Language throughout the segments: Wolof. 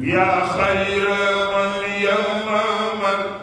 يا خير من يمام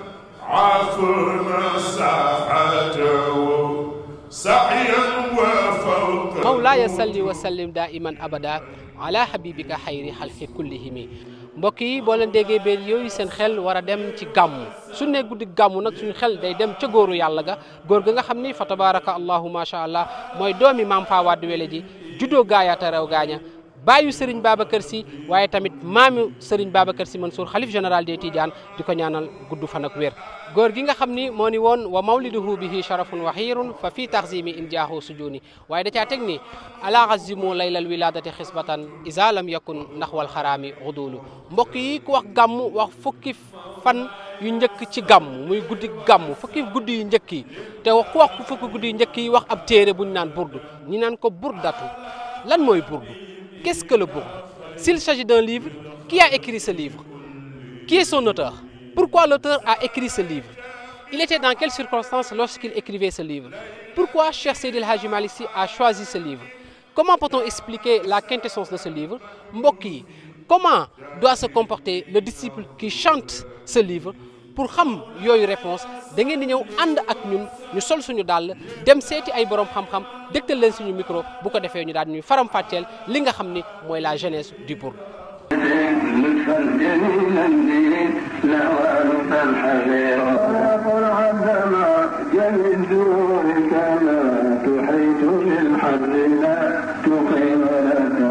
عافنا ساحته سعيا وفوق mawlaaya salli wa sallim daa iman abada ala habibika xayri xalqi kullihimi mbokk yi boo leen déggee béer yooyu seen xel war a dem ci gàmmu su ne guddi gàmmu nag suñu xel day dem ca góoru yàlla ga góor ga nga xam ni fa tabaraka allahu macha allah mooy doomi maam fa wadd wele ji juddoo gaayaata rew gaaña baayu Serigne Babacar Sy waaye tamit maami Serigne Babacar Sy Mansour xalif général des Tidiane di ko ñaanal gudd fan ak wér góor gi nga xam ni moo ni woon wa mawliduhu bihi sharafun wa xiirun fa fii taxzimi in jaahu sujuni waaye da caa teg ni ala azimu laylal wiladati xisbatan isa lam yakun ndax wal xaraami xudulu mbokk yi ku wax gàmm wax fukki fan yu njëkk ci gàmm muy guddi gàmm fukki guddi yu njëkk yi te ku wax fukki guddi yu njëkk yi wax ab téere bu ñu naan burdu ñi naan ko burdatu lan mooy burdu Qu'est-ce que le bourde S'il s'agit d'un livre, qui a écrit ce livre Qui est son auteur Pourquoi l'auteur a écrit ce livre Il était dans quelles circonstances lorsqu'il écrivait ce livre Pourquoi Cheikh Seydil Hadji Malick Sy a choisi ce livre Comment peut-on expliquer la quintessence de ce livre mbokk yi comment doit se comporter le disciple qui chante ce livre pour xam yooyu réponse da ngeen di ñëw ànd ak ñun ñu sol suñu dàll dem seeti ay borom xam-xam dégtal leen suñu micro bu ko defee ñu daal ñuy faram fàcceel li nga xam ni mooy la jeunesse du bourde. لطفا جميلا به نوالك الحبيب فرعدما جمد دونك ما تحيط بالحر لا تقيم لك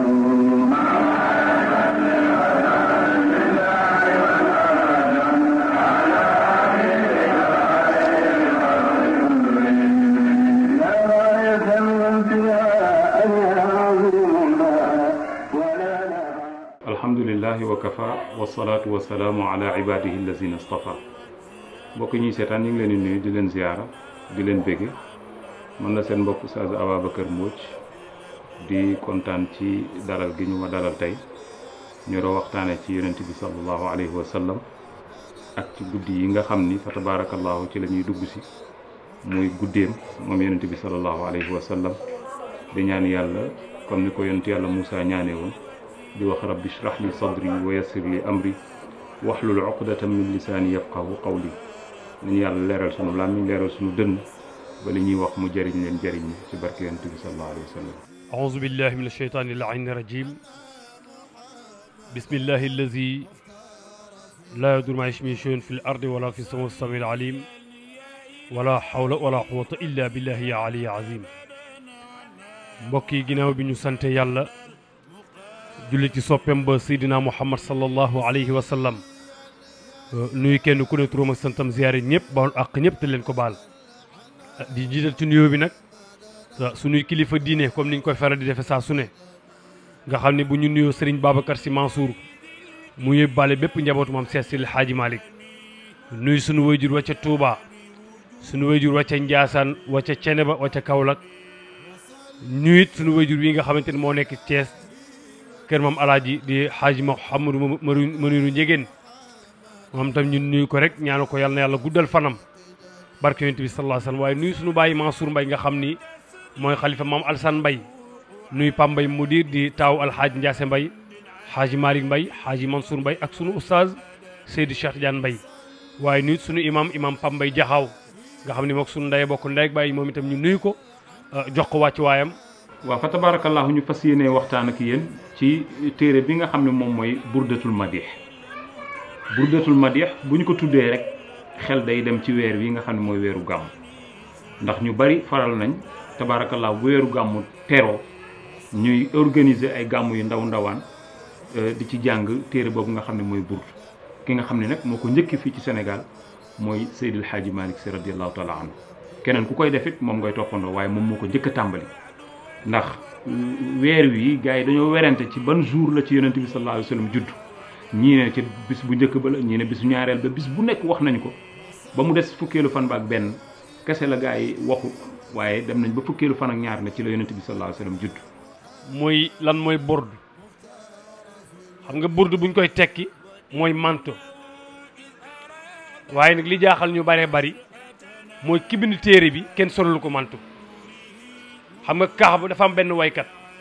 لا غاية وانتهاء يعظم لها ولا لها alhamdulilahi wa kafa wasalaatu wasalaamu ala ibadihi allazina stafa mbokk ñuy seetaan ñu ngi leen di nuyu di leen ziyaara di leen bégge man la seen mbokk Oustaz Ababacar Mbodj di kontaan ci dalal gi ñu ma dalal tey ñu doon waxtaane ci yonent bi sallallahu alayhi wa sallam ak ci guddi yi nga xam ni fa tabarakallahu ci la ñuy dugg si muy guddeem moom yonent bi sallallahu alayhi wa sallam di ñaan yàlla comme ni ko yonent yàlla Moussa ñaanee woon di wax rabbi shrah li sadri wa yassir li amri waxlul uqdatan min lisaani yafqahu qawli nañu yàlla leeral sunu làmmiñ leeral sunu dënn ba li ñuy wax mu jëriñ leen jëriñ ñi ci barke yonent bi sallallahu alayhi wa sallam أعوذ بالله من الشيطان اللعين الرجيم بسم الله الذي لا يضر مع اسمه شيء في الأرض ولا في السماء السميع العليم ولا حول ولا قوة إلا بالله يا علي عظيم mbokk yi ginnaaw bi ñu sante yàlla julli ci soppem ba seydina muhammad sallallahu alayhi wa sallam nuyu kenn ku ne turam ak santam ziyaare ñëpp baal àq ñëpp te leen ko baal di jiital ci nuyoo bi nag suñuy kilifa diine comme niñ koy faral di defe saa su ne nga xam ne bu ñu nuyoo Serigne Babacar Sy Mansour mu yóbbaale bépp njabootu maam Seex Seydi Hadji Malick nuyu suñu wayjur wa ca Touba suñu wayjur wa ca Ndiassane wa ca Ceneba wa ca Kaolack nuyu it suñu wayjur wi nga xamante ne moo nekk Thiès kër maam alaaji di Hadji Mouhamadou Maniru Njegéen moom tam ñu nuyu ko rek ñaanu ko yàlla na yàlla guddal fanam barke yonent bi sallallahu alayhi wasallam waaye nuyu suñu bàyyi Mansour Mbaye nga xam ni mooy xalifa maam Alsane Mbaye nuyu Pam Mbaye mudir di taaw alxaaji Ndiasse Mbaye xaaji Malick Mbaye xaaji Mansour Mbaye ak sunu oustaz Seydi Cheikh Tidiane Mbaye waaye nuyu sunu imam imam Pam Mbaye Jaxaaw nga xam ni mook sunu ndey bokk ndey ak bàyyi moom itam ñu nuyu ko jox ko wàcc waayam waaw fa tabarakallahu ñu fas yéene waxtaan ak yéen ci téere bi nga xam ne moom mooy burdatul madih burdatul madih bu ñu ko tuddee rek xel day dem ci weer wi nga xam ne mooy weeru gàmm ndax ñu bari faral nañ tabarakallahu bu weeru gàmmu teroo ñuy organiser ay gàmm yu ndaw ndawaan di ci jàng téere boobu nga xam ne mooy burd ki nga xam ne nag moo ko njëkki fii ci Sénégal mooy Seydil Hadji Malick Sy radiallahu taala anhu keneen ku koy def it moom ngay toppandoo waaye moom moo ko njëkk a tàmbali ndax weer wi gars yi dañoo werante ci ban jour la ci yonent bi sallallahu alayhi wa sallam judd ñii ne ci bis bu njëkk ba la ñii ne bisu ñaareel ba bis bu nekk wax nañ ko ba mu des fukkeelu fan ba ak benn kese la gars yi waxu waaye dem nañ ba fukkeelu fan ak ñaar ne ci la yonent bi sallallahu alayhi wa sallam judd mooy lan mooy burdu xam nga burdu buñ koy tekki mooy manto waaye nag li jaaxal ñu baree bari mooy ki bind téere bi kenn solalu ko manto xam nga kaax bu dafa am benn waykat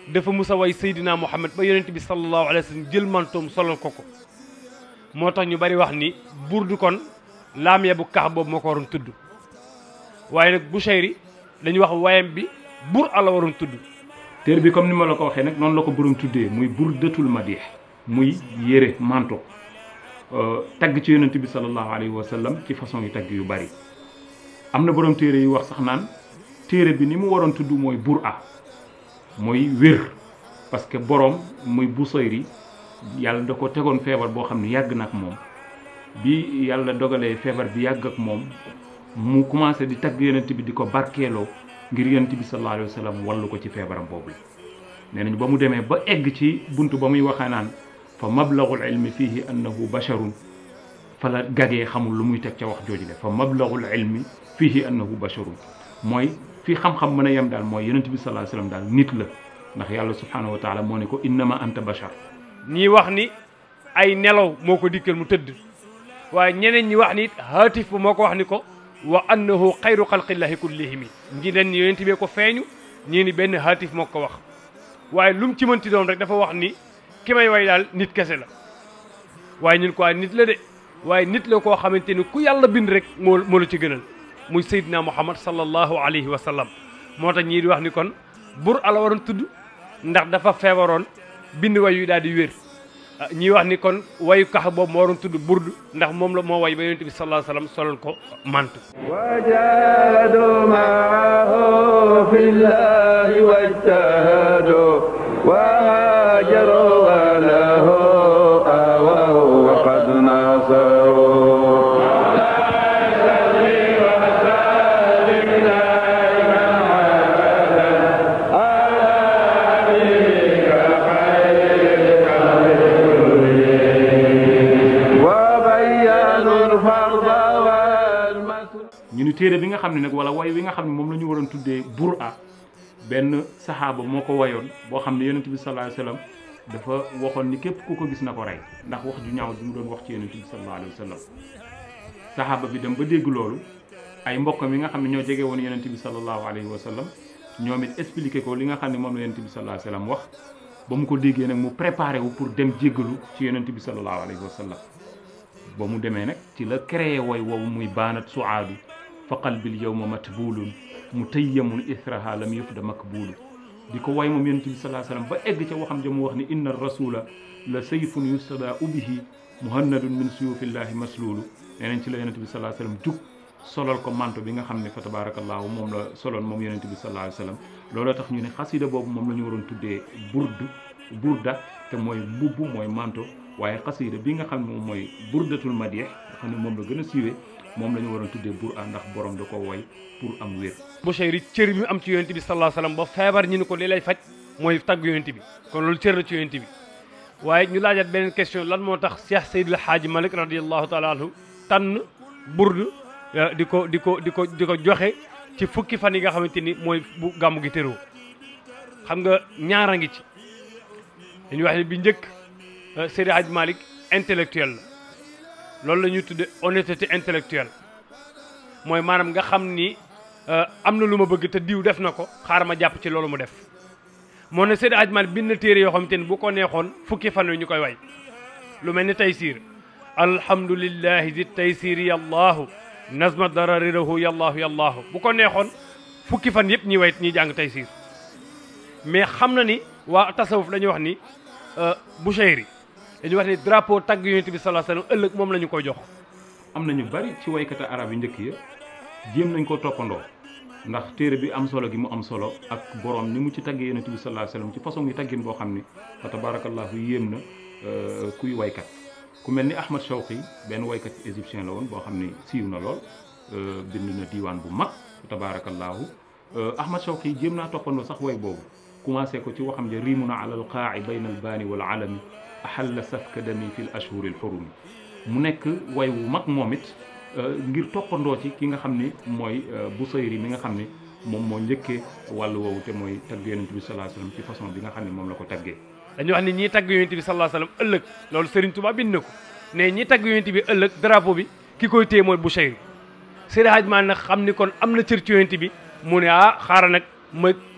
dafa musa way Seydina Muhammad ba yonent bi sallallahu alayhi wa sallam jël mantoom solal ko ko moo tax ñu bari wax ni burdu kon laam ya bu kax boobu moo ko waroon tudd waaye nag Bushayri dañuy wax wayam bi bur ala waroon tudd téere bi comme ni ma la ko waxee nag noonu la ko borom tuddee muy burdatul madih muy yére manto tagg ci yonent bi sallallahu alayhi wa sallam ci façon yu tagg yu bari am na borom téere yu wax sax naan téere bi ni mu waroon tudd mooy bur a mooy wér parce que borom muy Busayri yàlla da ko tegoon feebar boo xam ne yàgg na ak moom bi yàlla dogalee feebar bi yàgg ak moom mu commencé di tagg yonent bi di ko barkeeloo ngir yonent bi sallallahu alayhi wa sallam wallu ko ci feebaram boobu la nee nañu ba mu demee ba egg ci bunt ba muy waxee naan fa mablagul ilmi fihi annahu basharun fa la gagee xamul lu muy teg ca wax jooju le fa mablagul ilmi fihi annahu basharun mooy fi xam-xam mën a yem daal mooy yonent bi sallallahu alayhi wa sallam daal nit la ndax yàlla subhanahu wa taala moo ne ko innama anta bashar ñii wax ni ay nelaw moo ko dikkal mu tëdd waaye ñeneen ñi wax ni it haatif ba moo ko wax ni ko wa annahu xayru xalqillahi kullihimi ñi leen yonent bee ko feeñu ñii ni benn haatif moo ko wax waaye lu mu ci mënti doon rek dafa wax ni ki may way daal nit kese la waaye ñun ko nit la de waaye nit la koo xamante ni ku yàlla bind rek moo moo la ci gënal muy Seydina Muhammad sallallahu alayhi wa sallam moo tax ñii di wax ni kon bur ala waroon tudd ndax dafa feebaroon bind way yu daal di wér ñii wax ni kon wayu kax boobu moo waroon tudd burdu ndax moom la moo way ba yonent bi sallallahu alayhi wa sallam solal ko mantu وجاهدوا معه في الله واجتهدوا وهاجروا وله آووا وقد ناصروا وبينوا الفرض والمسلم ñu ni téere bi nga xam ne nag wala way wi nga xam ne moom la ñu waroon tuddee bur a benn saxaaba moo ko wayoon boo xam ne yonent bi sallallahu alayhi wa sallam dafa waxoon ni képp ku ko gis na ko rey ndax wax ju ñaaw bi mu doon wax ci yonent bi sallallahu alayhi wa sallam saxaaba bi dem ba dégg loolu ay mbokkam yi nga xam ne ñoo jege woon yonent bi sallallahu alayhi wa sallam ñoom it expliqué ko li nga xam ne moom la yonent bi sallallahu alayhi wa sallam wax ba mu ko déggee nag mu préparé wu pour dem jéggalu ci yonent bi sallallahu alayhi wa sallam ba mu demee nag ci la créé woy woowu muy baanat suaadu fa qalbil yawma matbuulun mu tayyamun ithraha lam yufda makbuulu di ko way moom yonent bi salaa sallam ba egg ca waxam ja mu wax ni inna rasula la sayfun yustadaau bihi muhannadun min suyufillahi masluulu nee nañ ci la yonent bi salaa sallam jug solal ko manto bi nga xam ne fa tabarakallahu moom la soloon moom yonent bi salaa alayhi sallam looloo tax ñu ne xasida boobu moom la ñu waroon tuddee burdu burda te mooy mbubb mooy manto waaye xasida bi nga xam ne moom mooy burdatul madih nga xam ne moom la gën a siiwee moom la ñu waroon tuddee bur a ndax borom da ko woy pour am wér Bushayri cër bi mu am ci yonent bi sallallahu alayhi wa sallam ba feebar ñu ni ko li lay faj mooy tagg yonent bi kon loolu cër la ci yonent bi waaye ñu laajaat beneen question lan moo tax Cheikh Seydil Hadji Malick radiyallahu taala anhu tànn burdu di ko di ko di ko di ko joxe ci fukki fan yi nga xamante ni mooy bu gàmmu gi tëroo xam nga ñaara ngi ci dañuy wax ne bi njëkk Seydil Hadji Malick intellectuel la loolu la ñuy tudde honnêteté intellectuelle mooy maanaam nga xam ni am na lu ma bëgg te diw def na ko xaar ma jàpp ci loolu mu def moo ne Seydi Hadji Malick bind na téere yoo xamante ni bu ko neexoon fukki fan yu ñu koy way lu mel ni taysiir alhamdulillahi di taysiiri yallaahu nazma dararirahu yallaahu yallaahu bu ko neexoon fukki fan yëpp ñi way ñi jàng taysiir mais xam na ni waa tasawuf dañuy wax ni Bushayri dañuy wax ni drapeau tagg yonent bi sallallahu alayhi wasallam ëllëg moom la ñu koy jox am na ñu bari ci waykata arab yi njëkk ya jéem nañ ko toppandoo ndax téere bi am solo gi mu am solo ak borom ni mu ci taggee yonent bi sallallahu alayhi wasallam ci façon yi taggin boo xam ni fa tabarakallahu yéem na kuy waykat ku mel ni Ahmad Shawqi benn waykat égyptien la woon boo xam ni siiw na lool bind na diiwaan bu mag fa tabarakallahu Ahmad Shawqi jéem naa toppandoo sax way boobu commencé ko ci waxam ja riimuna ala al qaa'i bayna al baani wal alami ahalla safka dami fi l ashhuri al xurumi mu nekk way wu mag moom it ngir toppandoo ci ki nga xam ni mooy Busayri mi nga xam ni moom moo njëkkee wàllu woowu te mooy tagg yonent bi sallallahu alayhi wasallam ci façon bi nga xam ne moom la ko taggee dañuy wax ni ñii tagg yonent bi sallallahu alayhi wasallam ëllëg loolu Serigne Touba bind na ko ne ñi tagg yonent bi ëllëg drapeau bi ki koy téye mooy Busayri Seydi Hadji Malick nag xam ni kon am na cër ci yonent bi mu ne ah xaaral nag ma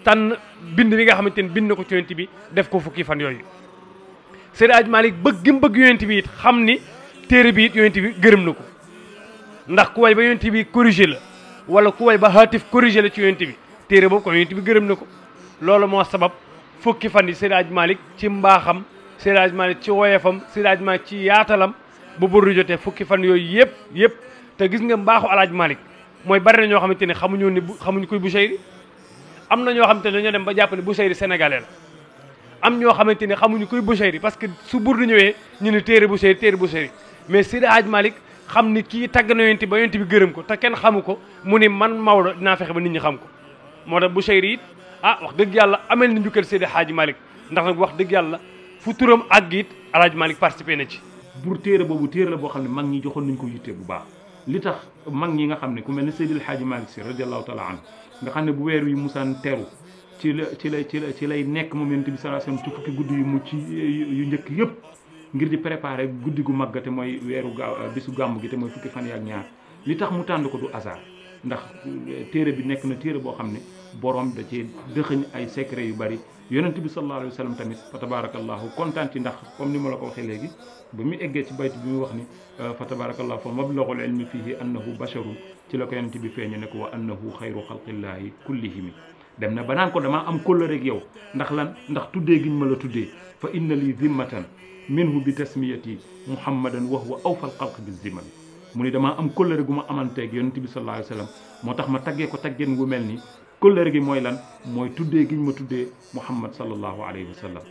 tànn bind bi nga xamante ni bind na ko ci yonent bi def ko fukki fan yooyu Seydi Aj Malik bëgg gi mu bëgg yonent bi it xam ni téere bi it yonent bi gërëm na ko ndax ku way ba yonent bi corrigé la wala ku way ba haatif corrigé la ci yonent bi téere boobu kon yonent bi gërëm na ko loolu moo sabab fukki fan yi Seydi Aj Malik ci mbaaxam Seydi Aj Malik ci woyefam Seydi Aj Malik ci yaatalam bu burdu jotee fukki fan yooyu yëpp yëpp te gis nga mbaaxu alaaj Malik mooy bari na ñoo xamante ne xamuñu ni bu xamuñu kuy Busayri am na ñoo xamante ne dañoo dem ba jàpp ne Busayri sénégalais la am ñoo xamante ne xamuñu kuy Busayri parce que su burdu ñëwee ñu ne téere Busayri téere Busayri mais Seydi Aj Malik xam ni kii tagg na yonent ba yonent bi gërëm ko te kenn xamu ko mu ni man Maodo dinaa fexe ba nit ñi xam ko moo tax Busayri it ah wax dëgg yàlla amel na njukkal Seydi Hadji Malick ndax nag wax dëgg yàlla fu turam àgg it Alaaji Malick participé na ci pour téere boobu téere la boo xam ne mag ñi joxoon nañ ko yitte bu baax li tax mag ñi nga xam ne ku mel ne Seydil Hadji Malick Sy radiallahu taala anhu nga xam ne bu weer wi musaan teru ci la ci la ci la ci lay nekk moom yonent bi sallallahu alayhi wasallam ci fukki guddi yu mucc yu njëkk yëpp ngir di préparer guddi gu màgg te mooy weeru gaaw bisu gàmm gi te mooy fukki fan yi ak ñaar li tax mu tànn ko du hasard ndax téere bi nekk na téere boo xam ne borom da cee dëxëñ ay secret yu bari yonent bi sallallahu alayhi wa sallam tamit fa tabarakallahu kontaan ci ndax comme ni ma la ko waxee léegi ba mu eggee ci bayt bi mu wax ni fa tabarakallahu fa mablaghul ilmi fihi annahu basharun ci la ko yonent bi feeñu ne ko wa annahu xayru xalqillahi kullihimi dem na ba naan ko damaa am kóllëre ak yow ndax lan ndax tuddee giñ ma la tuddee fa inna li zimmatan minhu bi tasmiyati muhammadan wa huwa awfal xalq bi zimami mu ni damaa am kóllëre gu ma amanteeg yonent bi sallallahu alayhi wa sallam moo tax ma taggee ko taggeen gu mel ni kóllëre gi mooy lan mooy tuddee giñ ma tuddee muhammad sallallahu alayhi wa sallam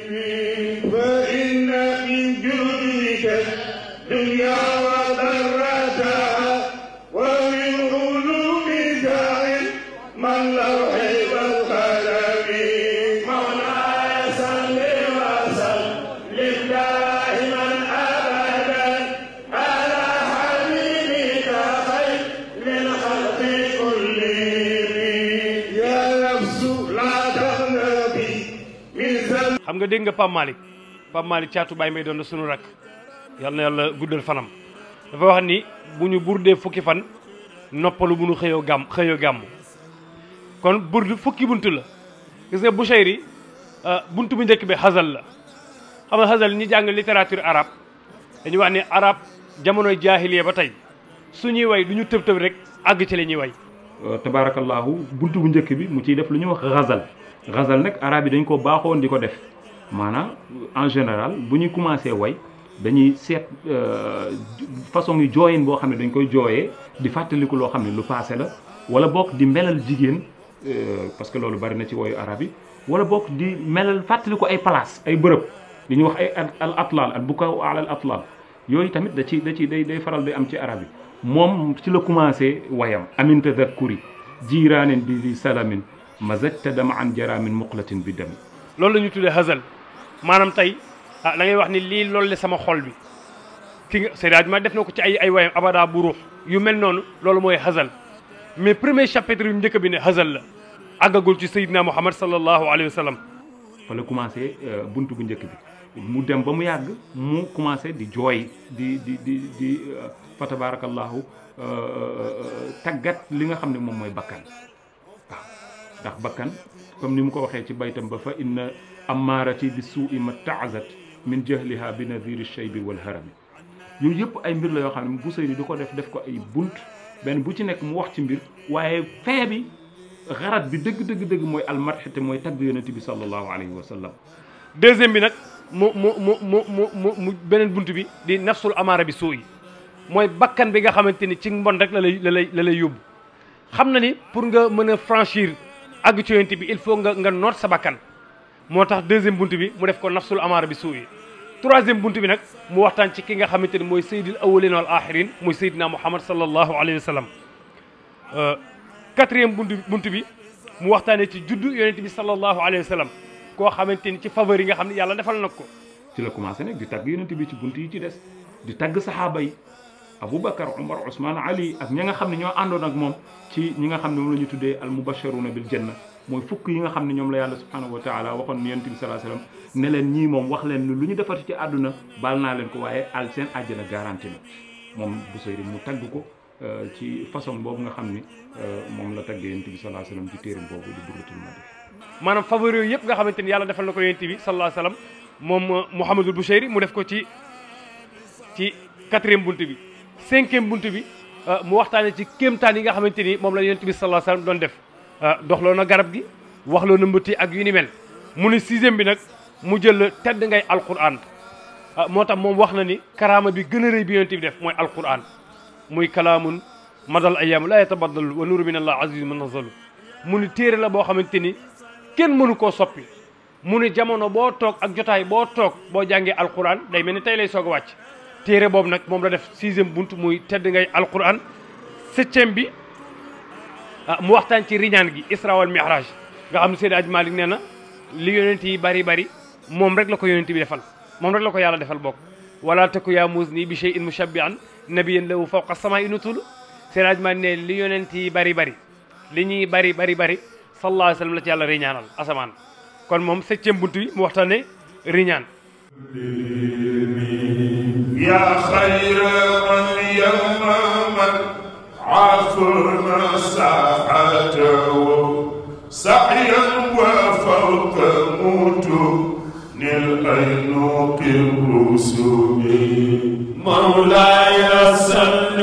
فإن من جودك الدنيا وضرتها ومن علومك علم اللوح والقلم مولاي صل وسلم دائما ابدا على حبيبك خير الخلق كلهم يا نفس لا تغلبي من ذنب xam nga dégg nga Pape Malick Pape Malick caatu Baye may doon na sunu rakk yal na yàlla guddal fanam dafa wax ni bu ñu burdee fukki fan noppalu bu ñu xëyoo gàmm xëyoo gàmm kon burdu fukki buntu la gis nga Busayri buntu bu njëkk bi xasal la xam nga xasal ñi jàng littérature arabe dañuy wax ni arabe jamonoy jaahiliya ba tey suñuy way du ñu tëb tëb rek àgg ci la ñuy way tabarakallahu buntu bu njëkk bi mu ciy def lu ñuy wax xasal xasal nag arab yi dañ ko baaxoon di ko def maanaam en général bu ñuy commencé way dañuy seet façon yu jooyin boo xam ne dañ koy jooyee di fàttaliku loo xam ne lu passé la wala bokk di melal jigéen parce que loolu bari na ci woyu arab yi wala bokk di melal fàttaliku ay place ay bërëb li ñuy wax ay al atlal al bukaw ala al atlal yooyu tamit da ci da ci day day faral di am ci arab yi moom ci la commencé wayam amin tadakkuri jiiraanin bi di salamin mazajta dama an jaraamin muqlatin bi dami loolu la ñu tuddee xasal maanaam tey ah da ngay wax ni lii loolu la sama xol bi ki nga Seydi Hadji Malick def na ko ci ay ay wayam abada bu ruux yu mel noonu loolu mooy xasal mais premier chapitre yu njëkk bi ne xasal la àggagul ci Seydina Muhammad sallallahu alayhi wa sallam fa la commencé buntu bu njëkk bi mu dem ba mu yàgg mu commencé di jooy di di di di fa tabarakallahu tàggat li nga xam ne moom mooy bakkan waaw ndax bakkan comme ni mu ko waxee ci baytam ba fa inna amaarati bi suui ma taazat min jahliha bi nadiri shaybi wal harami yooyu yëpp ay mbir la yoo xam ne Busayri di ko def def ko ay bunt benn bu ci nekk mu wax ci mbir waaye fee bi xarat bi dëgg dëgg dëgg mooy almadx te mooy tagg yonent bi sallallahu alayhi wa sallam deuxième bi nag mu mu mu mu mu mu mu beneen bunt bi di nafsul amaara bi suu yi mooy bakkan bi nga xamante ni ci mbon rek la lay la lay la lay yóbbu xam na ni pour nga mën a franchir àgg ci yonent bi il faut nga nga noot sa bakkan moo tax deuxième bunt bi mu def ko nafsul amaara bi suu yi troisième bunt bi nag mu waxtaan ci ki nga xamante ni mooy sayyidil awwalin wal axirin muy sayyidina muhammad sallallahu alayhi wa sallam quatrième bunt bunt bi mu waxtaanee ci juddu yonent bi sallallahu alayhi wa sallam koo xamante ni ci faveur yi nga xam ne yàlla defal na ko ci la commencé nag di tagg yonent bi ci bunt yi ci des di tagg saxaaba yi Aboubacar Omar Ousmane Ali ak ñi nga xam ne ñoo àndoon ak moom ci ñi nga xam ne moom la ñu tuddee al mubasharuna bil janna mooy fukk yi nga xam ne ñoom la yàlla subhanahu wa taala waxoon yonent bi salaa sallam ne leen ñii moom wax leen lu ñu defati ci àdduna baal naa leen ko waaye al seen àjjana garanti na moom Busayri mu tagg ko ci façon boobu nga xam ni moom la tagg yonent bi salaa sallam ci téeram boobu di Burdatul Madih maanaam favori yooyu yëpp nga xamante ni yàlla defal na ko yonent bi sallallahu alayhi wa sallam moom Mouhamadul Bouchayri mu def ko ci ci quatrième bunt bi cinquième bunt bi mu waxtaane ci kéemtaan yi nga xamante ni moom la yonent bi sallallahu alayhi wa sallam doon def doxloo na garab gi waxloo na mbëtti ak yu ni mel mu ne sixième bi nag mu jël tedd ngay alquran moo tax moom wax na ni karaama bi gën a rëy bi yonent bi def mooy alquran muy kalaamun madal ayam la yatabaddalu wa nuru min allah aziz munazalu mu ni téere la boo xamante ni kenn mënu koo soppi mu ni jamono boo toog ak jotaay boo toog boo jàngee alquran day mel ni tey lay soog a wàcc téere boobu nag moom la def sixième bunt muy tedd ngay alquran septième bi mu waxtaan ci riñaan gi isra wal mi'raj nga xam ne Seydi Aj Malik nee na li yonent yi bari bari moom rek la ko yonent bi defal moom rek la ko yàlla defal bokk wala taku yaa muus nii bi shay'in mushabbihan nabiyan lahu fawqa samaa'i nutul Seydi Aj Malik ne li yonent yi bari bari li ñuy bari bari bari sallallahu alayhi wa sallam la ci yàlla riñaanal asamaan kon moom septième bunt bi mu waxtaane riñaan يا خير من يمم عافرنا ساعته سعيا وفوق متون الأينوق الرسوم مولاي صل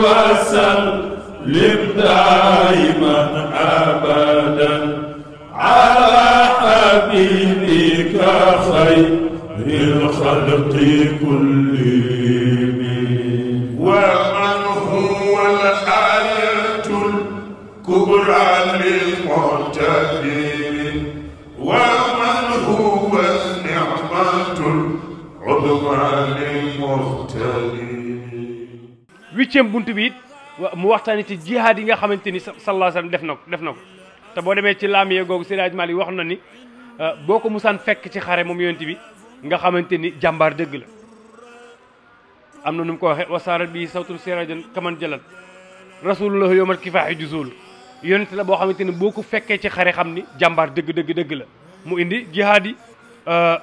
وسلم دائما أبدا على حبيبك خير الخلق كلهم ومن هو الآية الكبرى للمعتبر ومن هو النعمة العظمى للمغترب huitième bunt bi it wa- mu waxtaani ci jihaad yi nga xamante ni sa- sallallahu alayhi wa sallam def na ko def na ko te boo demee ci laamiye googu Seydi Hadji Malick wax na ni euh, boo ko musaan fekk ci xare moom yonent bi nga xamante ni jàmbaar dëgg la am na nu mu ko waxee wasaarat bi sawtul sirajan kaman jalat rasulullah yowmal kifaaxi jusul yonent la boo xamante ni boo ko fekkee ci xare xam ni jàmbaar dëgg dëgg dëgg la mu indi jihaad yi euh,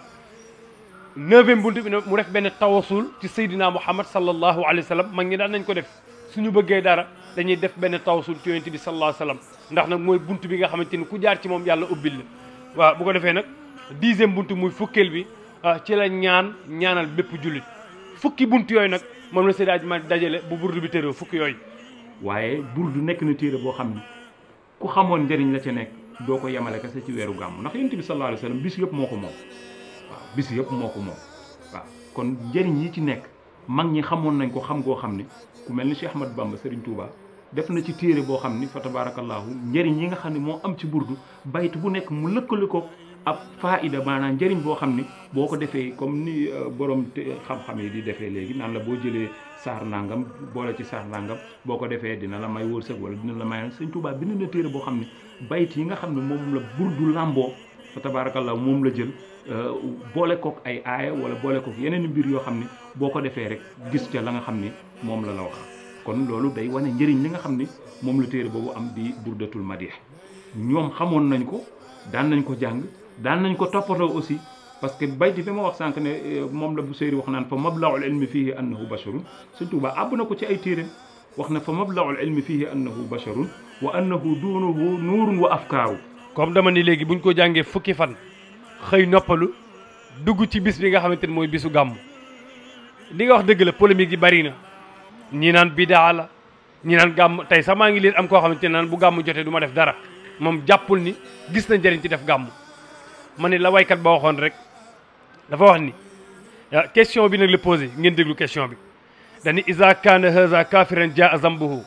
neuvième buntu bi nag mu def benn tawasul ci Seydina Muhammad sallallahu alayhi wa sallam mag ñi daan nañ ko def suñu bëggee dara dañuy def benn tawasul ci yonent bi sallallahu alayhi wa sallam ndax nag mooy buntu bi nga xamante ni ku jaar ci moom yàlla ubbil la waaw bu ko defee nag dixième buntu muy fukkeel bi ah ci la ñaan ñaanal bépp jullit fukki buntu yooyu nag moom la Seydi Hadji Malick dajale bu burdu bi tëroo fukki yooyu waaye burdu nekk na téere boo xam ni ku xamoon njëriñ la ca nekk doo ko yemale kese ci weeru gàmm ndax yonent bi sallallahu alayhi wa sallam bis yëpp moo ko moom waaw bis yëpp moo ko moom waaw kon njëriñ yi ci nekk mag ñi xamoon nañ ko xam goo xam ni ku mel ni Cheikh Ahmad Bamba Serigne Touba def na ci téere boo xam ni fa tabarakallahu njëriñ yi nga xam ne moo am ci burdu bayt bu nekk mu lëkkale ko ab faida maanaam njëriñ boo xam ni boo ko defee comme ni euh, borom te- xam-xam yi di defee léegi naan la boo jëlee saar nangam boole ci saar nangam boo ko defee dina la may wërsëg wala dina la may sëñ Touba bind na téere boo xam ne bayt yi nga xam ne moom la burdu làmboo fa tabarakallah moom la jël euh, boole kook ay aaya wala boole kook yeneen mbir yoo xam ne boo ko defee rek gis ca la nga xam ni moom la la wax kon loolu day wane njëriñ li nga xam ni moom la téere boobu am di burdatul madih ñoom xamoon nañ ko daan nañ ko jàng daan nañ ko toppatoo aussi parce que bayti bi ma wax sànq ne eh, moom la bu seyri wax naan fa mablaul ilmi fihi annahu basharun sëñ Tuubaa àbb na ko ci ay téeréem wax na fa mablaul ilmi fihi annahu basharun wa annahu duunuhu nuurun wa afkaaru comme dama ni léegi buñ ko jàngee fukki fan xëy noppalu dugg ci bis bi nga xamante ni mooy bisu gàmm li nga wax dëgg la polémique yi bari na ñi naan bidaa la ñi naan gàmm tey sax maa ngi leen am koo xamante ne naan bu gàmm jotee du ma def dara moom jàppul ni gis na njëriñ ci def gàmm ma ne la waykat ba waxoon rek dafa wax ni ah, question bi nag la posé ngeen déglu question bi dani isa kaana haza kafiran jaa zambuhu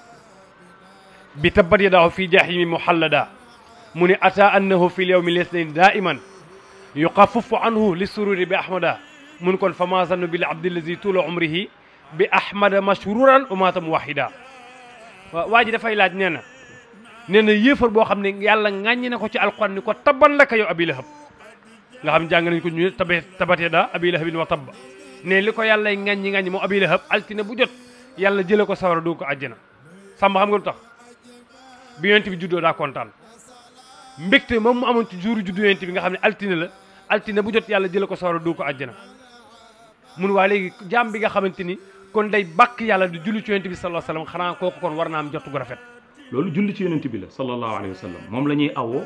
bi tabbat yadaahu fi jahimi muhallada mu ni ata annahu fi lyawmi lisnain daiman yuqafafu anhu li sururi bi ahmada mun kon fa ma zannu bil abdillazi tuula umrihi bi ahmada mashruran wa mata muwahida waa waa ji dafay laaj nee na nee na yéefar boo xam ne yàlla ŋàññi na ko ci alquran ni ko tabban laka yow abi lahab nga xam jàng nañ ko ñu tabe tabatee daa abi lahabin wa tabba ne li ko yàlla ŋàññi ŋàññi moom abi lahab altine bu jot yàlla jële ko sawara du ko àjjana sàmm xam nga lu tax bi yonent bi juddoo daa kontaan mbégte moom mu amoon ci jour juddu yonent bi nga xam ne altine la altine bu jot yàlla jële ko sawara du ko àjjana mun waa léegi jaam bi nga xamante ni kon day bàkk yàlla di julli ci yonent bi sallallahu alayhi wasallam xanaa kooku kon war naa am jotu gu rafet loolu julli ci yonent bi la sallallahu alayhi wa sallam moom la ñuy awoo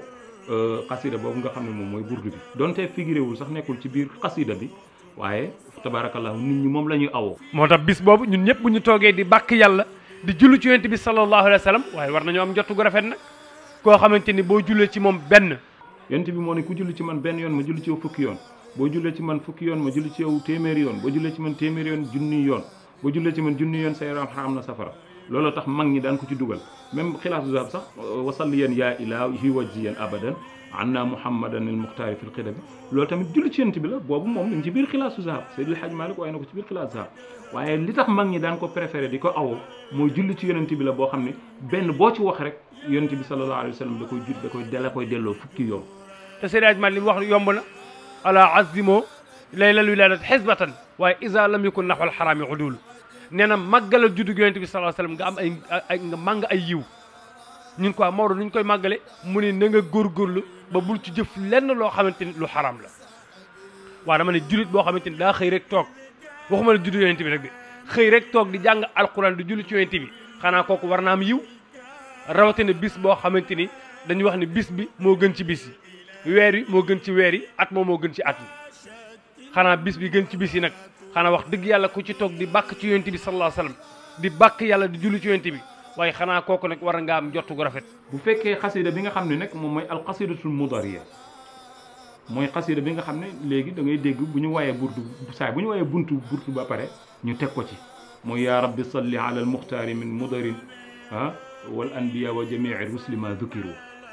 xasida boobu nga xam ne moom mooy burdu bi donte figuré wul sax nekkul ci biir xasida bi waaye tabaarakallahu nit ñi moom la ñuy awoo moo tax bis boobu ñun ñëpp bu ñu toogee di bàkk yàlla di jullu ci yonent bi sallallahu alayhi wa sallam waaye war nañoo am njottu gu rafet nag koo xamante ni boo jullee ci moom benn yonent bi moo ne ku julli ci man benn yoon ma julli ci yow fukki yoon boo jullee ci man fukki yoon ma julli ci yow téeméeri yoon boo jullee ci man téeméeri yoon junni yoon boo jullee ci man junni yoon sa yaram xam na safara loolu tax mag ñi daan ko ci dugal même xilaasu zahab sax wasalliyan yaa ilaahi wajjiyan abadan anna muhammadan al muxtaari fil xidabi loolu tamit julli ci yonent bi la boobu moom mi ngi ci biir xilaasu zahab Seydil Hadj Malick waaye na ko ci biir xilaasu zahab waaye li tax mag ñi daan ko préféré di ko awoo mooy julli ci yonent bi la boo xam ne benn boo ci wax rek yonent bi sallallahu alayhi wa sallam da koy jul da koy dala koy delloo fukki yoon te Seydi Hadj Malick li mu wax yomb na ala azimo laylal wiladat xisbatan waaye isa lam yakun naxwal xaraami udul nee na màggalal juddu yonent bi sallallahu alayhi wa sallam nga am ay ay nga màng ay yiw ñun quoi Maodo nu ñu koy màggale mu ne na nga góorgóorlu ba bul ci jëf lenn loo xamante ni lu xaraam la waaw dama ne jullit boo xamante ni daa xëy rek toog waxuma la juddu yonent bi rek de xëy rek toog di jàng alquran di julli ci yonent bi xanaa kooku war naa am yiw rawatina bis boo xamante ni dañuy wax ne bis bi moo gën ci bis yi weer yi moo gën ci weer yi at moom moo gën ci at yi xanaa bis bi gën ci bis yi nag xanaa wax dëgg yàlla ku ci toog di bàkk ci yonent bi sallallahu alayhi wasallam di bàkk yàlla di julli ci yonent bi waaye xanaa kooku nag war nga am njottu gu rafet bu fekkee xasida bi nga xam ne nag moom mooy alxasidatul mudariya mooy xasida bi nga xam ne léegi da ngay dégg bu ñu wayee burdu saay bu ñu wayee buntu burdu ba pare ñu teg ko ci mooy yaa rabbi salli ala al muxtaari min mudarin ah wal anbiya wa jamii rusli ma dukiru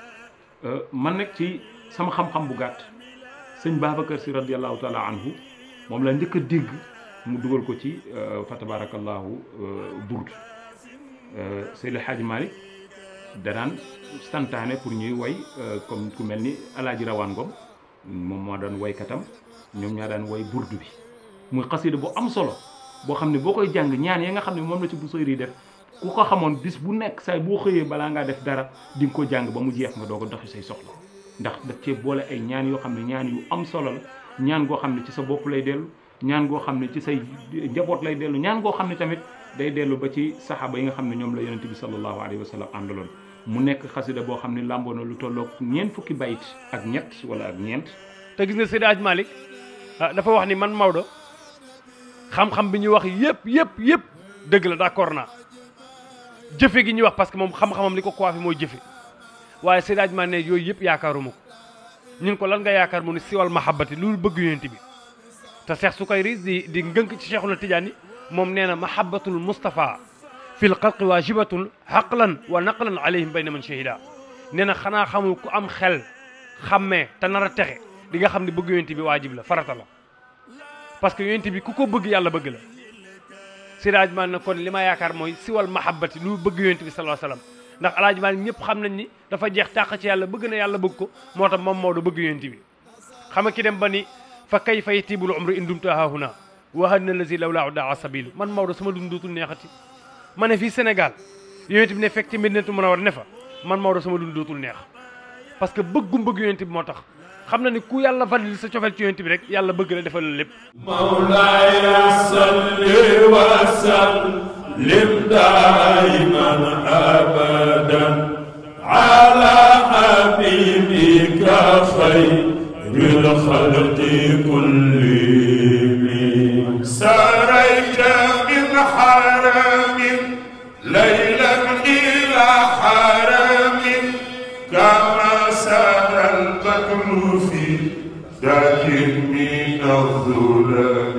man nag ci sama xam-xam bu gàtt sëñ Babacar si radiallahu taala anhu moom la njëkk a dégg mu dugal ko ci fa tabarakallahu burd Seydi El Hadji Malick danaan santaane pour ñuy way comme ku mel ni alaaji rawaan ngom moom moo daan waykatam ñoom ñaa daan way burdu bi muy xasida bu am solo boo xam ne boo koy jàng ñaan ya nga xam ne moom la ci bu sëyri def ku ko xamoon bis bu nekk say boo xëyee balaa ngaa def dara di nga ko jàng ba mu jeex nga doo ko doxi say soxla ndax daf cee boole ay ñaan yoo xam ne ñaan yu am solo la ñaan goo xam ne ci sa bopp lay dellu ñaan goo xam ne ci say njaboot lay dellu ñaan goo xam ne tamit day dellu ba ci saxaaba yi nga xam ne ñoom la yonente bi sallallahu alayhi wa sallam àndaloon mu nekk xasida boo xam ne làmboo na lu tolloog ñeent fukki bayit ak ñett wala ak ñeent te gis nga Seydi Hadj Malick dafa wax ni man Maodo xam-xam bi ñuy wax yëpp yëpp yëpp dëgg la d'accord naa jëfe gi ñuy wax parce que moom xam-xamam li ko coiffé mooy jëfe waaye Seydi Hadj Malick ne yooyu yëpp yaakaaruma ko ñun ko lan nga yaakaar mu ne siwal mahabbati loolu bëgg yonent bi te Cheikh Sukayri di di ngënk ci Cheikhuna Tidiane moom nee na mahabbatul Mustafa fil xalqi waajibatun xaqlan wa naqlan alayhim bayna man shahida nee na xanaa xamul ku am xel xammee te nar a texe di nga xam ne bëgg yonent bi waajib la farata la parce que yonent bi ku ko bëgg yàlla bëgg la Seydi Hadji Malick na kon li ma yaakaar mooy siwal mahabbati lu bëgg yonent bi sallallahu alayhi wasallam ndax Alaaji Malick ñëpp xam nañ ni dafa jeex tàq ci yàlla bëgg na yàlla bëgg ko moo tax moom Maodo bëgg yonent bi xam nga ki dem ba ni fa kayfa yatibul umru in dumtu haahuna wa hadna lazi lawlaa daa sabilu man Maodo sama dund dootul neexati ma ne fii Sénégal yonent bi ne fekk ci Medinatu Munawwara ne fa man Maodo sama dund dootul neex parce que bëggum bëgg yonent bi moo tax xam na ni ku yàlla valil sa cofeel ci yonent bi rek yàlla bëgg la defal la lépp مولاي صل وسلم دائما ابدا على حبيبك خير الخلق كلهم سريت من حرم ليلا الى حرم كما سار البدر في ذاك من الظلم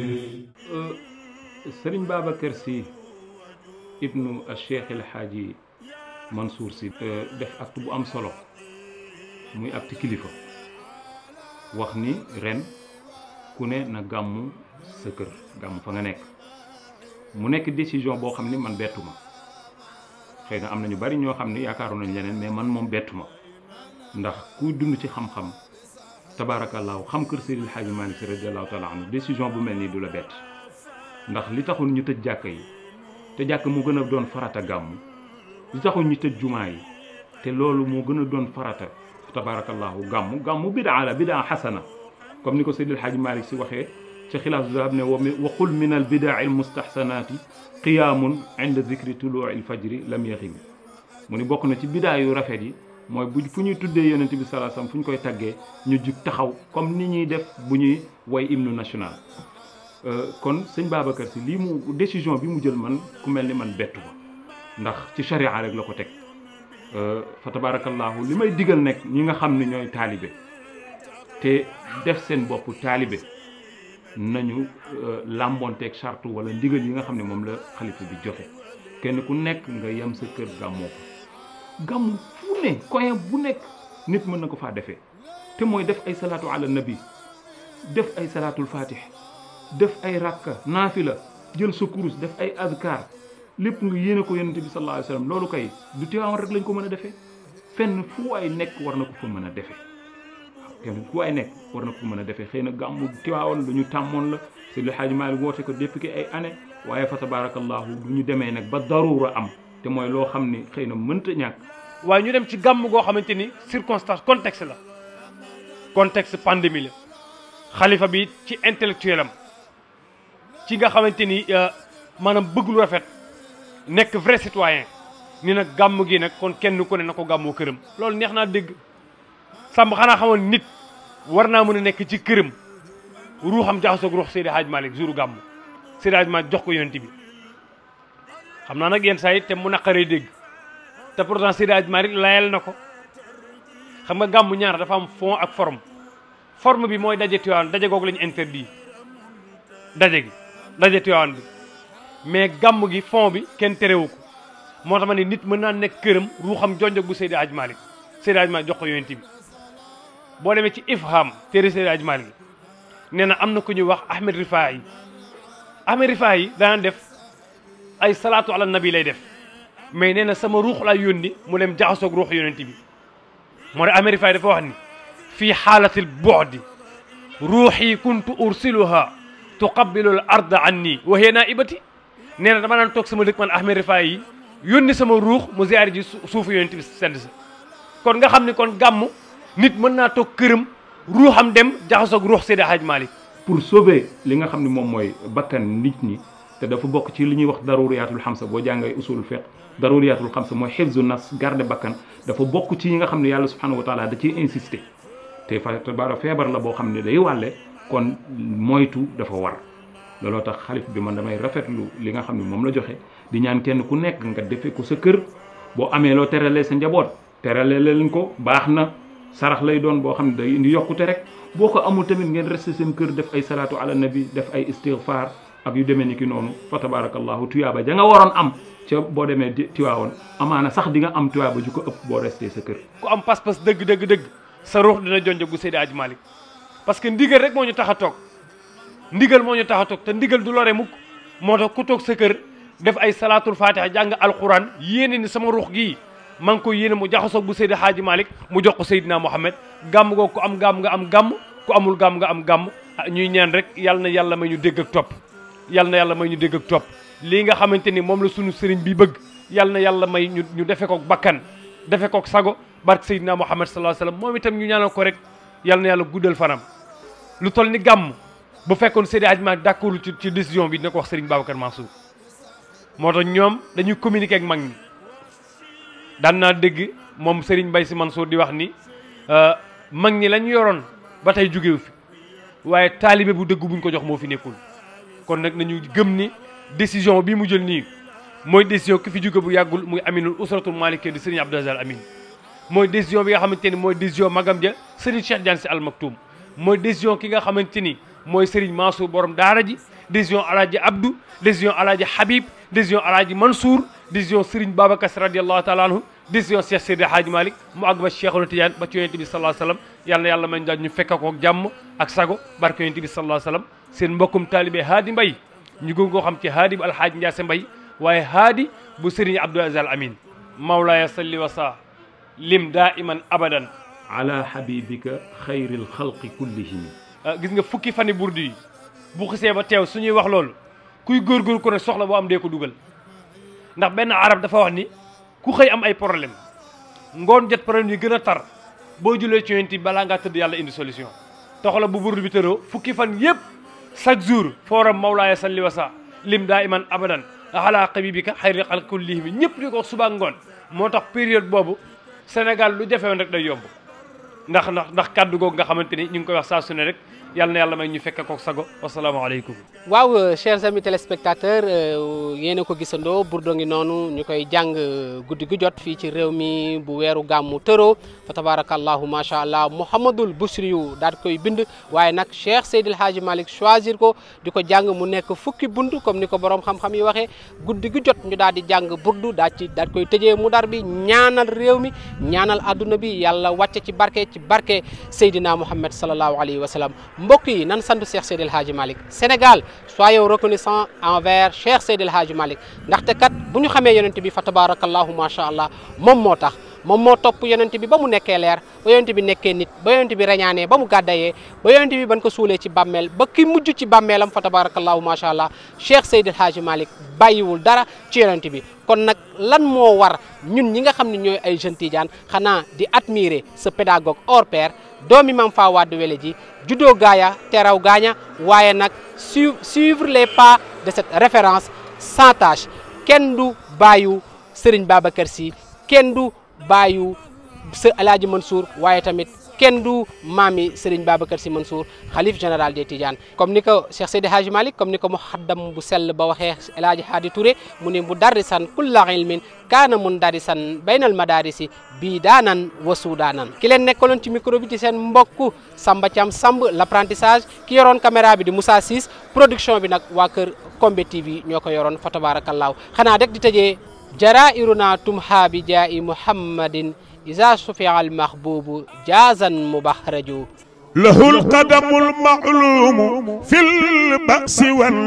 sëriñ Babacar si ibnu Cheikh El Hadji Mansour si def acte bu am solo muy acte kilifa wax ni ren ku ne na gàmmu sa kër gàmmu fa nga nekk mu nekk décision boo xam ni man bettu ma xëy na am na ñu bari ñoo xam ne yaakaaroon nañ leneen mais man moom bettu ma ndax ku dund ci xam-xam tabaarakallaahu xam kër Seydil Hadji Malick Sy radiyallaahu taala anhu décision bu mel nii du la bett ndax li taxul ñu tëj jàkka yi te jàkk mu gën a doon farata gàmmu li taxul ñu tëj jumaa yi te loolu moo gën a doon farata tabaarakallaahu gàmmu gàmmu bidaa la bidaa xasana comme ni ko Seydil Hadji Malick Sy waxee ci xilaasu zahab ne wa qul min al bidaa al mustaxsanaati qiyaamun inda dicri tuluu il fajri lam yaxim mu ni bokk na ci bidaa yu rafet yi mooy bu fu ñuy tuddee yonent bi sallallahu alayhi wasallam fu ñu koy taggee ñu jug taxaw comme ni ñuy def bu ñuy way hymne national kon sëñ Babacar si lii mu décision bi mu jël man ku mel ni man bettu ko ndax ci charia rek la ko teg fa tabarakallahu li may digal nekk ñi nga xam ne ñooy taalibe te def seen bopp taalibe nañu làmbonteeg charte wala ndigal yi nga xam ne moom la xalifa bi joxe kenn ku nekk nga yem sa kër gàmmoo ko gàmmu fu ne coin bu nekk nit mën na ko faa defee te mooy def ay salaatu ala nabi def ay salaatul fatih def ay rakka naafila jël sa kurus def ay azkar lépp nga yéene ko yonente bi sallallahu alayhi wasallam loolu kay du Tiwaawan rek lañ ko mën a defee fenn fu waay nekk war na ko fa mën a defee kenn fu waay nekk war na ko mën a defee xëy na gàmmu Tiwaawan lu ñu tàmmoon la Seydi El Hadji Malick woote ko depuis ay année waaye fa tabarakallahu du ñu demee nag ba daruura am te mooy loo xam ni xëy na mënta ñàkk waaye ñu dem ci gàmm goo xamante ni circonstance contexte la contexte pandémie la xalifa bi ci intellectuel am ci nga xamante ni maanaam bëgg lu rafet nekk vrai citoyen ni nag gàmm gi nag kon kenn ku ne na ko gàmmoo këram loolu neex naa dégg sàmm xanaa xamoon nit war naa mën a nekk ci këram ruuxam jaxasoog ruux Seydi Hadj Malick jouru gàmm Seydi Hadj Malick jox ko yonent bi xam naa nag yenn saa yi te mu naqaree dégg te pourtant Seydi Hadj Malick layal na ko xam nga gàmm ñaar dafa am fond ak forme forme bi mooy daje Tiwaawan daje googu lañu interdit daje gi daje Tiwaawan bi mais gàmm gi fond bi kenn terewu ko moo tax ma ne nit mën naa nekk këram ruuxam jonjog bu Seydi Hadj Malick Seydi Hadj Malick jox ko yonent bi boo demee ci ifham téere Seydi Hadj Malick nee na am na ku ñuy wax Ahmed Rifaa yi Ahmed Rifaa yi daan def ay salaatu ala nabi lay def mais nee na sama ruux laa yónni mu dem jaxasoog ruux yonent bi moo tax Ahmed Rifaa yi dafa wax ni fii xaalatil bu'di ruuxi kuntu ursiluha tuqabbilu al arda anni wa hiya naibati nee na dama daan toog sama dëkk man Ahmed Rifaa yi yónni sama ruux mu ziyaari ji suufu yonent bi sedd sa kon nga xam ni kon gàmm nit mën naa toog këram ruuxam dem jaxasoog ruux Seydi Hadj Malick pour sauver li nga xam ne moom mooy bakkan nit ñi te dafa bokk ci li ñuy wax daruriyatul xamsa boo jàngee usul fiqh daruriyatul xamsa mooy xifzu nafs garde bakkan dafa bokk ci yi nga xam ne yàlla subhanahu wa taala da ciy insister te fa tabaara feebar la boo xam ne day wàlle kon moytu dafa war looloo tax xalif bi man damay rafetlu li nga xam ne moom la joxe di ñaan kenn ku nekk nga defe ko sa kër boo amee loo teralee sa njaboot teralee leen ko baax na sarax lay doon boo xam ne day indi yokkute rek boo ko amul tamit ngeen resté seen kër def ay salaatu ala nabi def ay istighfar ak yu demee ni ki noonu fa tabarakallahu tuyaaba ja nga waroon am ca boo demee tiwaawoon amaana sax di nga am tuyaaba ju ko ëpp boo resté sa kër ku am pas-pas dëgg dëgg dëgg sa ruux dina jonjog bu Seydi Hadj Malick parce que ndigal rek moo ñu tax a toog ndigal moo ñu tax a toog te ndigal du lore mukk moo tax ku toog sa kër def ay salaatul fatiha jàng alquran yéene ni sama ruux gii maa ngi ko yéene mu jaxasoog bu Seydi Hadj Malick mu jox ko Seydina Mohamed gàmm googu ku am gàmm nga am gàmm ku amul gàmm nga am gàmm ñuy ñaan rek yal na yàlla may ñu dégg ak topp yal na yàlla may ñu dégg ak topp lii nga xamante ni moom la sunu sëriñ bi bëgg yal na yàlla may ñu ñu defe kook bakkan defe kook sago barke Seydina Mohamed sallallahu alayhi wasallam moom itam ñu ñaanal ko rek yal na yàlla guddal fanam lu toll ni gàmm bu fekkoon Seydi Hadj Malick d'accord ci ci décision bi dina ko wax Serigne Babacar Mansour moo tax ñoom dañuy communiquer ak mag ñi daan naa dégg moom Serigne Mbaye Sy Mansour di wax ni mag ñi lañ yoroon ba tey jógewu fi waaye taalibe bu dëgg buñ ko jox moo fi nekkul kon nag nañu gëm ni décision bi mu jël nii mooy décision ki fi jóge bu yàggul muy aminul usratul malike di Serigne Abdou Aziz Al Amin mooy décision bi nga xamante ni mooy décision magam ja Serigne Cheikh Diagne Sy Al Maktoum mooy décision ki nga xamante ni mooy Serigne Mansour borom daara ji décision alaaji Abdou décision alaaji Habib décision alaaji Mansour décision Serigne Babacar Sy radiallahu taala anhu décision Cheikh Seydi Hadji Malick mu àgg ba Cheikhul Tidiane ba ci yonent bi sallallahu alayhi wasallam yàlla na yàlla may daal ñu fekk ko ak jàmm ak sago barke yonent bi sallallahu alayhi wasallam seen mbokkum taalibe Haadi Mbay ñu gën koo xam ci Haadi bu alhaaji Ndiasse Mbay waaye Haadi bu Serigne Abdou Aziz Al Amin mawlaaya salli wa sa lim daa iman abadan ala habibika xayril xalqi kullihim gis nga fukki fani burdu yi bu xisee ba teew suñuy wax loolu kuy góorgóor ko ne soxla boo am dee ko dugal ndax benn arab dafa wax ni ku xëy am ay problème ngoon jot problème yi gën a tar boo julee ci yonent bi balaa ngaa tëdd yàlla indi solution toxala bu burdu bi tëroo fukki fan yëpp chaque jour fooram mawlaaya salli wa sa lim daa iman abadan ala habibika xayril xalqi kullihim ñëpp di ko wax suba ngoon moo tax période boobu Sénégal lu jafewoon rek day yomb ndax ndax ndax kàddu googu nga xamante ni ñu ngi koy wax saa su ne rek yàlla na yàlla may ñu fekke kook sago wasalaamaaleykum waaw chers amis téléspectateurs yéen a ko gisandoo burdo ngi noonu ñu koy jàng guddi gu jot fii ci réew mi bu weeru gàmmu tëroo fa tabarakallahu macha allah mouhamadul busri yu daal di koy bind waaye nag cheikh seydil haaji malik choisir ko di ko jàng mu nekk fukki bund comme ni ko borom xam-xam yi waxee guddi gu jot ñu daal di jàng burdu daal ci daal koy tëjee mu dar bi ñaanal réew mi ñaanal adduna bi yàlla wàcce ci barke ci barke seydina mouhammad salallahu alayhi wa sallam mbokk yi nan sant cheikh seydil haaji malik sénégal soyons reconnaissants envers Cheikh Seydil Hadji Malick ndaxte kat bu ñu xamee yonent bi fa tabarakallahu macha allah moom moo tax moom moo topp yonent bi ba mu nekkee leer ba yonent bi nekkee nit ba yonent bi reñaanee ba mu gàddayee ba yonent bi ban ko suulee ci bàmmeel ba ki mujj ci bàmmeelam fa tabarakallahu macha allah Cheikh Seydil Hadji Malick bàyyiwul dara ci yonent bi kon nag lan moo war ñun ñi nga xam ne ñooy ay jeunes tidiane xanaa di admirer ce pédagogue hors pair doomi Mame Fawade Wele ji juddoo gaaya teraw gaaña waaye nag su suivre les pas de cette référence sans tâche kenn du bàyyu Serigne Babacar Sy kenn du bàyyu sa El Hadji Mansour waaye tamit kenn du maami Serigne Babacar Sy Mansour xalif général des Tidianes comme ni ko Cheikh Seydi Hadji Malick comme ni ko muhaddam bu sell ba waxee El Hadji Hadi Touré mu ne mu darrisan kulla ilmin kaana mun darisan baynal madarisi bii daanan wa suudaanan ki leen nekkaloon ci micro bi ci seen mbokk Samba Thiam Samb l'apprentissage ki yoroon caméra bi di Moussa Ciss production bi nag waa kër Kombe TV ñoo ko yoroon fa tabarakallahu xanaa rek di tëjee jarairuna tumha bi jaa'i muhammadin إذا شفع المحبوب جازا مبهرج له القدم المعلوم في البأس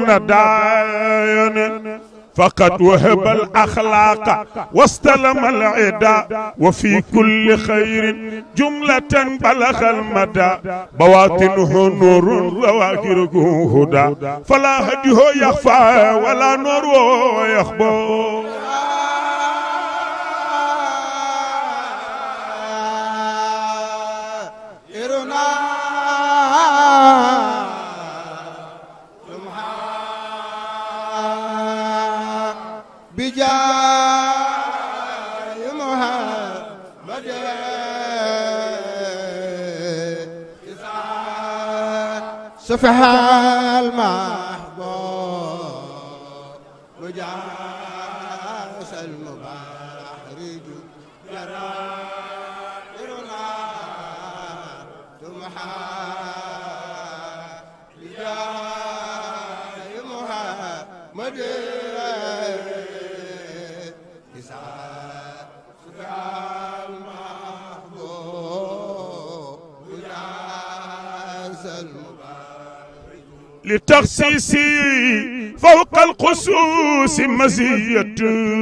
والنداين فقد وهب الأخلاق واستلم العدا وفي كل خير جملة بلغ المدى بواطنه نور وظواهره هدى فلا هديه يخفى ولا نور يخبو بجاي محمد سفح المحبوب وجاس المبارج جرائرنا تمحى بجاي محمد لتخصيصي فوق الخصوص مزية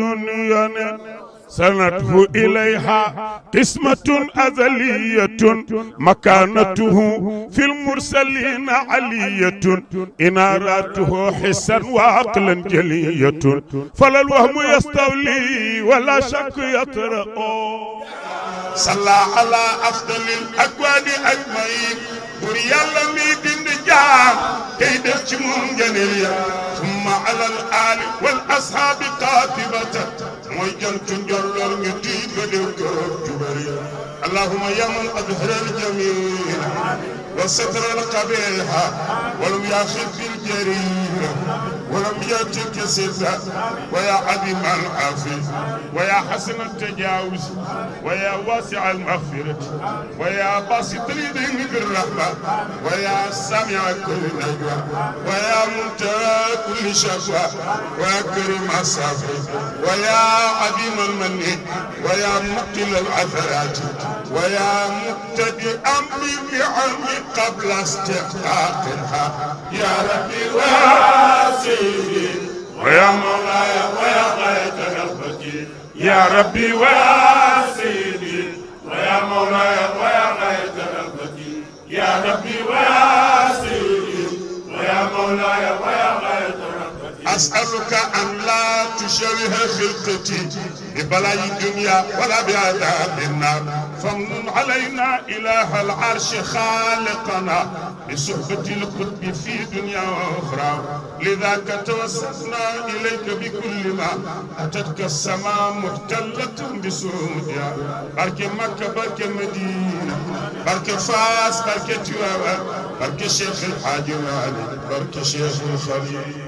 سنته إليها قسمة أزلية مكانته في المرسلين علية إناراته حسا وعقلا جلية فلا الوهم يستولي ولا شك يطرأ صلى على أفضل الأكوان أجمعين bur yàlla mi bind jaam tey def ci moom ngëneel ya summa alal aali wal ashaabi qaatibata mooy jantu njolloor ñu tiit ba déw kër jubar ya allahuma ya man adhara al jamil wa satara al qabiha walam yaxid bil jarira ولم يأتك ستا ويا عظيم العافية ويا حسن التجاوز ويا واسع المغفرة ويا باسط اليدين بالرحمة ويا سامع كل نجوى ويا منتهى كل شكوى ويا كريم الصافي ويا عظيم المن ويا مقتل العثرات ويا مبتدئ أمر النعم قبل استحقاقها يا ربي واسع ويا مولاي ويا غاية رغبتي يا ربي ويا سيدي ويا مولاي ويا غاية رغبتي يا ربي ويا سيدي ويا مولاي ويا غاية رغبتي أسألك أن لا تشوه خلقتي ببلاء الدنيا ولا بعذاب النار فمن علينا إله العرش خالقنا بصحبة القطب في دنيا وأخرى لذاك توسلنا إليك بكل ما أتتك السماء محتلة بسعودها بارك مكة بارك مدينة بارك فاس بارك تواوا بارك شيخ الحاج مالك بارك شيخ الخليل